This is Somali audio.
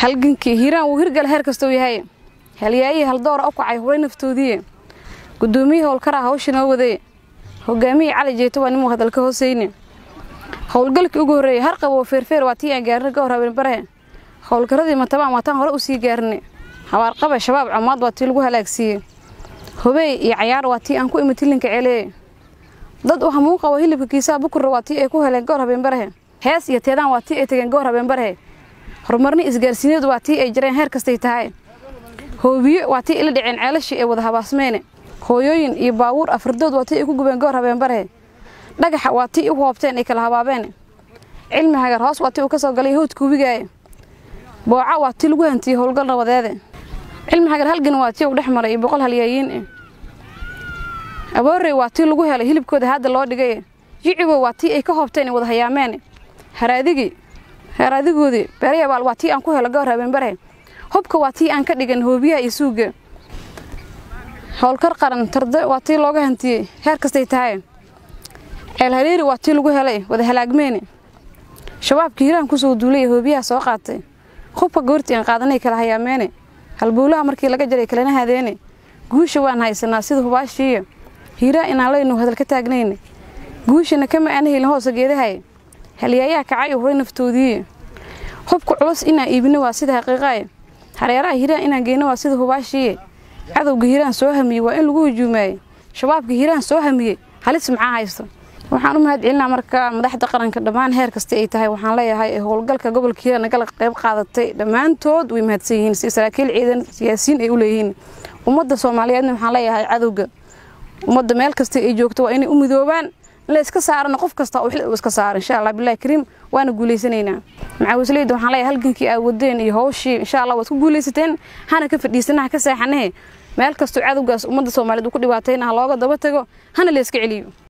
halgankii hiiraan wuu hirgala heer kastou yahay halyaayihii haldoora u kacay huray naftoodiiye gudoomiyihii howlkaraa hawsha noo waday hogaamiyii cali jeeto waa nimuu hadalka hooseyne howlgalkii ugu horreeyey harqab oo feerfeer waa tii aan gaarna ka hor habeenbarahe howlkaradii matabaan waataan hore u sii gaarne habaarqabe shabaab comaad waa tii lagu halaagsiiyey hobeey iyo cayaar waa tii aan ku imi tilinka celee dad u hamuun qabo hilibka kiisaha bukurra waa tii ay ku heleen goor habeenbarahe hees iyo teedaan waa tii ay tegeen goor habeenbarahe horumarni isgaarsiineedu waa tii ay jareen heer kastay tahay hoobiye waa tii ila dhaceen ceelashii ee wada habaasmeene hooyooyin iyo baabuur afardood waa tii ay ku gubeen goor habeenbarahe dhagaxa waa tii u hoobteen ay kala habaabeen cilmi hagar hoos waa tii uu ka soo galay howdka webigaaye booca waa tii lagu hantiyey howlgal nabadeede cilmi hagar halgan waa tii uu dhex maray iyo boqol halyaayiin eh aboorey waa tii lagu helay hilibkooda hadda loo dhigay yicibow waa tii ay ka hoobteen ay wada hayaameen haraadigii haraadigoodii beerayabaal waa tii aan ku helo goor habeenbare hubka waa tii aan ka dhigan hoobiyaha iyo suuga howlkar qaran tarde waa tii looga hantiyey heer kastay tahay ceel hareeri waa tii lagu helay wada halaagmeene shabaabka hiiraan kusoo duulay hoobiyaha soo qaatay hubka goortii aan qaadanay kala hayaameene halbuulaha markii laga jaray kalena hadeene guusha waan haysanaa sida hubaashiiya hiiraan inaan laynu hadal ka taagnayne guushana kama aana helin hoosa geedahay halyaayaha kacay huray naftoodiiye hubka culus inaan iibino waa sida xaqiiqaye hareeraha hiiraan inaan geyno waa sida hubaashiiye cadowga hiiraan soo hamiyey waa in lagu hujuumaayey shabaabka hiiraan soo hamiyey halis maxaa haysto waxaan u mahad celinaa marka madaxda qaranka dhammaan heer kasta ay tahay waxaan leeyahay ee howlgalka gobolka hiiraan nagala qayb qaadatay dhammaantood way mahadsan yihiin si saraakiil ciidan siyaasiyiin ay u leeyihiin ummadda soomaaliyeedna waxaan leeyahay cadowga ummadda meel kasta ay joogto waa inay u midoobaan in la iska saarana qof kasta oo xil uu iska saaro insha allah billahi kariim waana guulaysanaynaa macawisleyda waxaan leeyahay halgankii aad wadeen iyo hawshii insha allah waad ku guulaysateen hana ka fadhiisana ha ka seexanahe meel kastoo cadowgaas ummadda soomaaliyeed uu ku dhibaatayna ha looga daba tago hana la iska celiyo